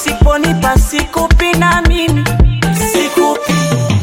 usiponipa sikupi na mimi sikupi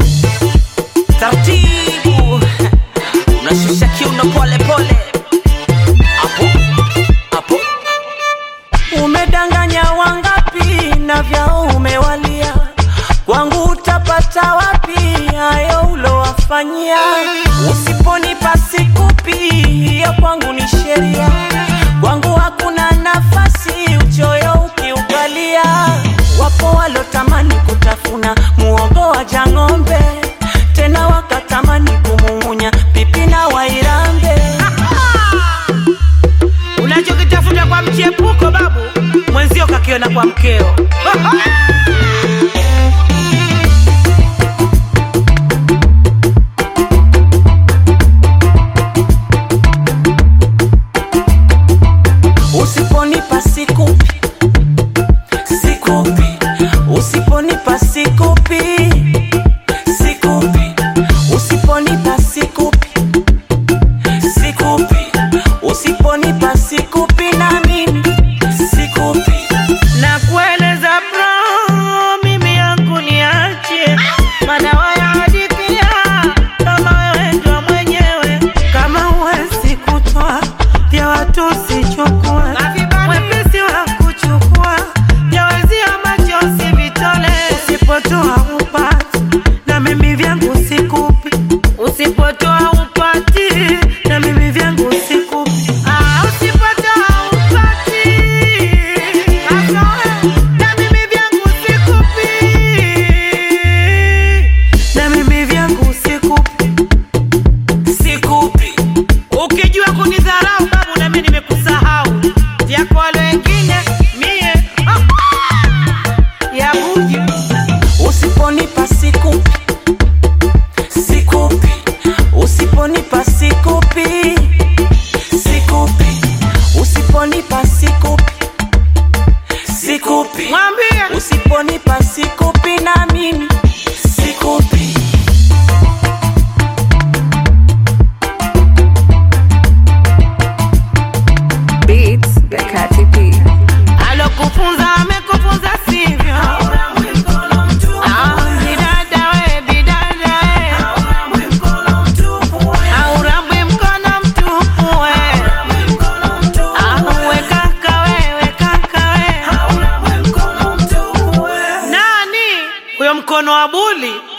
taratibu unashusha kiuno pole pole hapo hapo umedanganya wangapi na vyao umewalia kwangu utapata wapi hayo ulowafanyia usiponipa sikupi hiyo kwangu ni sheria kwangu hakuna nafasi uchoyo ukiukalia wapo walotamani kutafuna muogo wa jang'ombe tena wakatamani kumung'unya pipi na wairambe unachokitafuta kwa mchepuko babu mwenzio kakiona kwa mkeo usiponipa sikupi sikupi usiponipa sikupi sikupi usiponipa sikupi sikupi usiponipa sikupi na mimi sikupi na kueleza bro mimi yangu niache mana wayahadithia kama wewe ndo mwenyewe kama huwezi kutoa vya watu usichukue mwepesi wa kuchukua vyawezia machozi vitole usipotoa upati na mimi vyangu sikupi usipotoa upati na mimi vyangu sikupi ah, usipotoa upati na mimi vyangu sikupi na mimi vyangu sikupi sikupi ukijua kunidharau babu nami nimekusahau vyako wale wengine mie ya buju usiponipa sikupi sikupi usiponipa sikupi sikupi usiponipa sikupi sikupi mwambie usiponipa sikupi na mimi sikupi Beats by Katy P. alokufunza amekufunza sivyo Ah, bidada we, bidada we. Haurambwi mkono mtupu we. Ah, we kaka we, we kaka we. nani huyo mkono wa buli